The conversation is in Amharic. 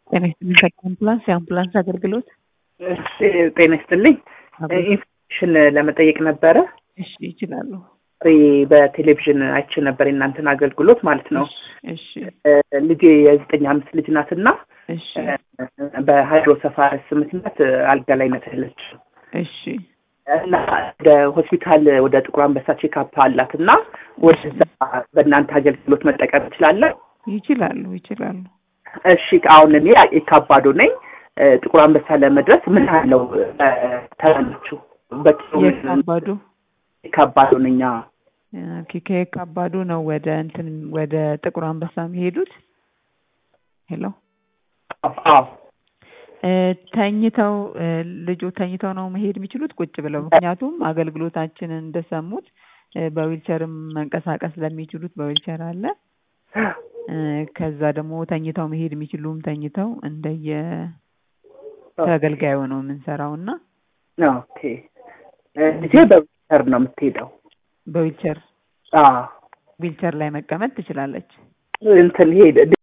ጤና ይስጥልኝ። አምቡላንስ የአምቡላንስ አገልግሎት እሺ፣ ጤና ይስጥልኝ። ኢንፎርሜሽን ለመጠየቅ ነበረ። እሺ፣ ይችላሉ። በቴሌቪዥን አይቼ ነበር የእናንተን አገልግሎት ማለት ነው። እሺ፣ ልጄ የዘጠኝ አምስት ልጅ ናት እና እሺ፣ በሃይድሮሰፋለስ ምክንያት አልጋ ላይ ናት ያለችው እሺ፣ እና ወደ ሆስፒታል ወደ ጥቁር አንበሳ ቼክአፕ አላት እና ወደዛ በእናንተ አገልግሎት መጠቀም እችላለሁ? ይችላሉ፣ ይችላሉ። እሺ አሁን እኔ የካባዶ ነኝ። ጥቁር አንበሳ ለመድረስ ምን ያለው ተላላችሁ? በኪሎ የካባዶ የካባዶ ነኝ። ኦኬ፣ ከየካባዶ ነው ወደ እንትን ወደ ጥቁር አንበሳ የሚሄዱት? ሄሎ አዎ ተኝተው ልጆ ተኝተው ነው መሄድ የሚችሉት ቁጭ ብለው? ምክንያቱም አገልግሎታችንን እንደሰሙት በዊልቸርም መንቀሳቀስ ለሚችሉት በዊልቸር አለ። ከዛ ደግሞ ተኝተው መሄድ የሚችሉም ተኝተው እንደየ ተገልጋዩ ነው የምንሰራው እና ኦኬ ልጄ በዊልቸር ነው የምትሄደው። በዊልቸር አዎ ዊልቸር ላይ መቀመጥ ትችላለች። እንትን ሄድ